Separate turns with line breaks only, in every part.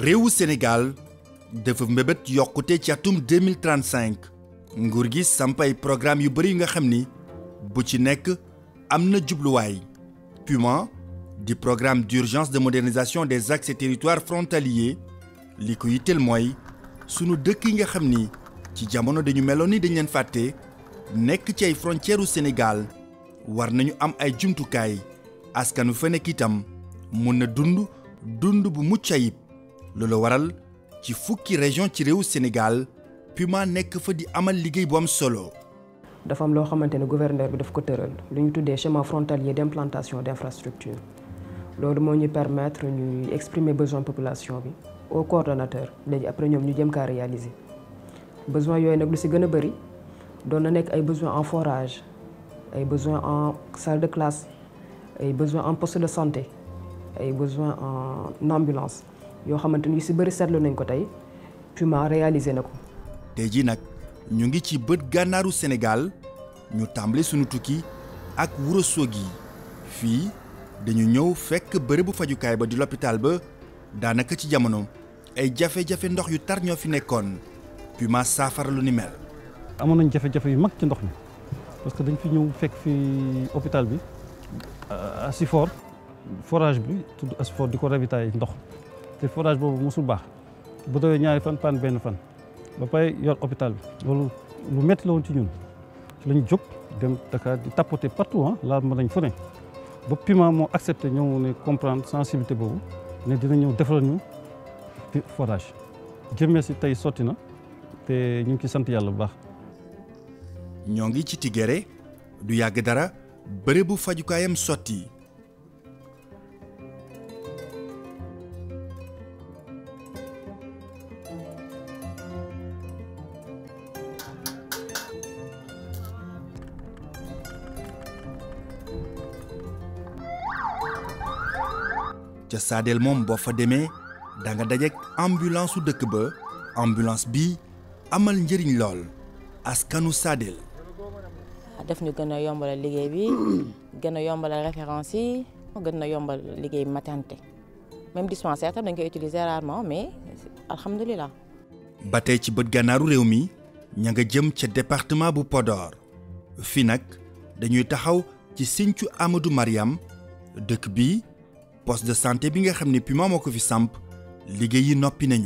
réewu Sénégal dafa mbébét yokkute ci atum 2035 nguur gi samp ay programme yu bëri yu nga xam ni bu ci nekk am na jubluwaay PUMA di programme d'urgence de modernisation des axes et territoires frontaliers li ko yitteel mooy sunu dëkk yi nga xam ni ci jamono dañu meloon ni dañ leen fàtte nekk ci ay frontières u Sénégal war nañu am ay jumtukaay askanu fa nekk itam mun na dund dund bu mucc ayib loolu waral ci fukki région ci réewu Sénégal PUMA nekk fa di amal liggéey bu am solo.
dafa am loo xamante ne gouverneur bi daf ko tëral lu ñu tuddee schéma frontalier d'implantation d'infrastructure loolu moo ñu permettre ñuy exprimer besoin population bi au coordonnateur léegi après ñoom ñu jëm kaa réaliser besoin yooyu nag lu ci gën a bëri doon na nekk ay besoin en forage ay besoin en salle de classe ay besoin en poste de santé ay besoin en ambulance yoo xamante ni yu ci bëri seetlu nañ ko tey PUMA réalisé na ko.
tey jii nag ñu ngi ci bët gànnaaru Sénégal ñu tàmbali sunu tukki ak Ourossogui fii dañu ñëw fekk bërëbu fajukaay ba di l'hôpital ba daanaka ci jamono ay jafe-jafe ndox yu tar ñoo fi nekkoon PUMA saafara lu ni mel.
amoon nañ jafe-jafe yu mag ci ndox mi parce que dañ fi ñëw fekk fi hôpital bi Asifor forage bi tudd Asifor di ko ravitailler ndox te forage boobu mosul baax bu dawee ñaari fan pan benn fan ba pare yor hôpital bi loolu lu métti la woon ci ñun ci lañ jóg dem Dakar di tapoter partout ah laal ma nañ fu ne ba PUMA moo accepté ñëw ne comprendre sensibilité boobu ne dina ñëw defaral ñu forage jëmee si tey sotti na te ñu ngi ci sant yàlla bu baax.
ñoo ngi ci Tigéré du yàgg dara bërëbu fajukaayam sotti ca Sadel moom boo fa demee da nga dajeek ambulance su dëkk ba ambulance bi amal njëriñ lool askanu Sadel.
def ñu gën a yombalal liggéey bi gën a yombalal référence yi gën a yombal liggéey maternité même dispensaire tam dañ koy utiliser rarement mais alhamdulilah.
ba tey ci bët gànnaaru réew mi ña nga jëm ca département bu Podor fii nag dañuy taxaw ci Sinthiou Amadou Mariam dëkk bi poste de santé bi nga xam ne PUMA moo ko fi samp liggéey yi noppi nañu.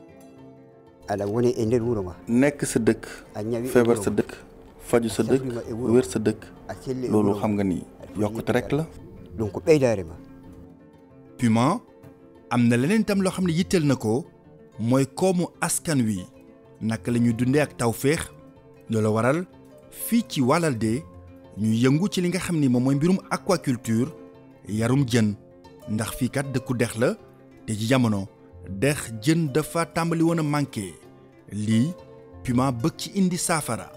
ala woni e nder wuro ma
nekk sa dëkk feebar sa dëkk faju sa dëkk wér sa dëkk loolu xam nga ni yokkute rek la
donc ko ɓeydaare ma
PUMA am na leneen tam loo xam ne yitteel na ko mooy koomu askan wi naka la ñuy dundee ak tawféex loolu waral fii ci Walalde ñu yëngu ci li nga xam ni moom mooy mbirum aquaculture yarum jën ndax fii kat dëkku dex la te ci jamono dex jën dafa tàmbali woon a manqué lii PUMA bëgg ci indi saafara.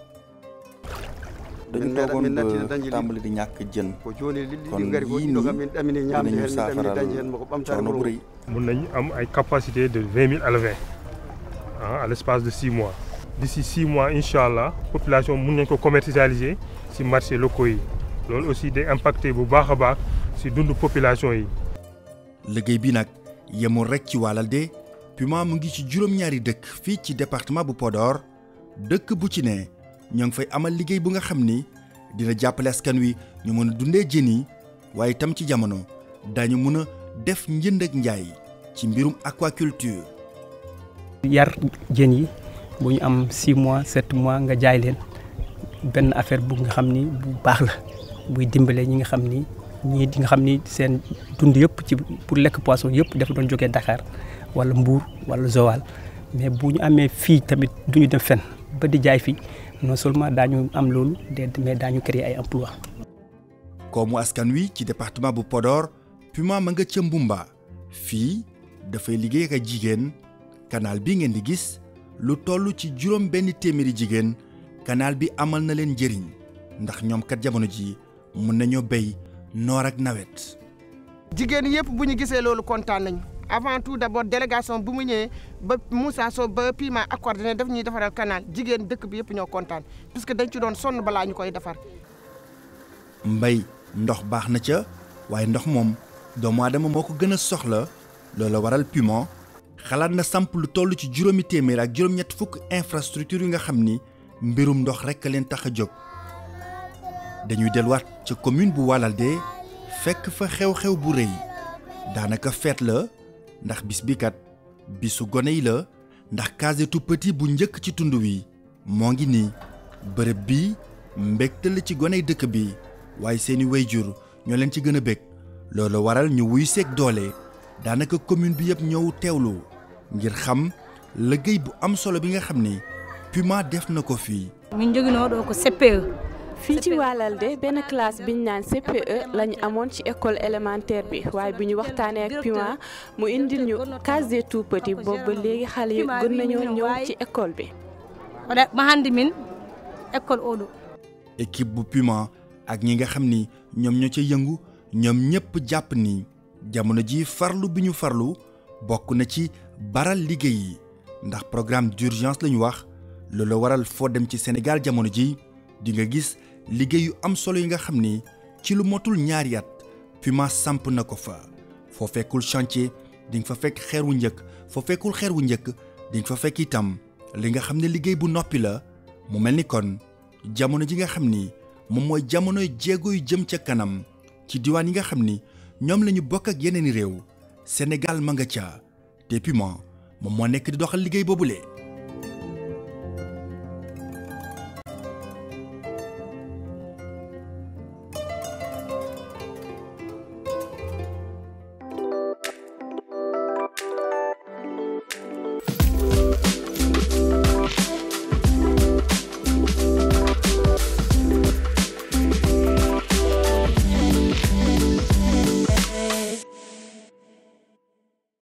dañu toogoon ba tàmbali di ñàkk jën kon yii nii dinañu saafaral coono bu rëy.
mun nañu am ay capacité de vingt mille élevés ah à l'espace de six mois. d'ici six mois incha allah population mun nañ ko commercialiser ci marché locaux yi loolu aussi day impacter bu baax a baax ci dundu population yi.
liggéey bi nag yemul rek ci Walalde PUMA mu ngi ci juróom-ñaari dëkk fii ci département bu Podor dëkk bu ci ne ñoo ngi fay amal liggéey bu nga xam ni dina jàppale askan wi ñu mën a dundee jën yi waaye itam ci jamono dañu mën a def njënd ak njaay ci mbirum aquaculture.
yar jën yi bu ñu am 6 mois 7 mois nga jaay leen benn affaire bu nga xam ni bu baax la buy dimbale ñi nga xam ni ñii di nga xam ni seen dund yëpp ci pour lekk poisson yëpp dafa doon jógee Dakar wala Mbour wala Joal mais bu ñu amee fii tamit du ñu dem fen ba di jaay fii non seulement daañu am loolu mais daañu créer ay emploi
koomu askan wi ci département bu Podor PUMA ma nga ca Mbumba fii dafay liggéey ak ay jigéen canal bi ngeen di gis lu toll ci juróom benn téeméeri jigéen canal bi amal na leen njëriñ ndax ñoom kat jamono ji mun nañoo béy noor ak nawet.
jigéen yëpp bu ñu gisee loolu kontaan nañu avant tout d'abord délégation bu mu ñëwee ba Moussa Sow ba PUMA accordé ne daf ñuy defaral canal jigéen dëkk bi yëpp ñoo kontaan puisque dañ ci doon sonn balaa ñu koy defar.
mbay ndox baax na ca waaye ndox moom doomu aadama moo ko gën a soxla loola waral PUMA xalaat na samp lu toll ci juróomi téeméer ak juróom-ñett fukk infrastructure yi nga xam ni mbirum ndox rekk a leen tax a jóg dañuy delluwaat ca commune bu Walalde fekk fa xew-xew bu rëy daanaka feet la ndax bis bi kat bisu gone yi la ndax case tout petit bu njëkk ci tund wi moo ngi nii bërëb bi mbégte la ci goney dëkk bi waaye seeni wayjur ñoo leen ci gën a bég loolu waral ñu wuy seeg doole daanaka commune bi yëpp ñëw teewlu ngir xam liggéey bu am solo bi nga xam ni Puma def na ko fii.
min joginoo ɗo ko CPE
fii ci Walalde benn classe biñ naan CPE lañu amoon ci école élémentaire bi waaye bi ñu waxtaanee ak Puma mu indil ñu case des tout petits boobu ba léegi xale yi gën nañoo ñëw ci école bi.
oɗa ma hannde min école oɗo
équipe bu Puma ak ñi nga xam ni ñoom ñoo ca yëngu ñoom ñëpp jàpp ni jamono ji farlu bi ñu farlu bokk na ci baral liggéey yi ndax programme d'urgence lañu wax loolu waral foo dem ci Sénégal jamono ji di nga gis liggéey yu am solo yi nga xam ni ci lu motul ñaari at Puma samp na ko fa foo fekkul chantier di nga fa fekk xeer wu njëkk foo fekkul xeer wu njëkk di nga fa fekk itam li nga xam ne liggéey bu noppi la mu mel ni kon jamono ji nga xam ni moom mooy jamonoy jéego yu jëm ca kanam ci diwaan yi nga xam ni ñoom la ñu bokk ak yeneen i réew Sénégal ma nga ca te Puma moom moo nekk di doxal liggéey boobule.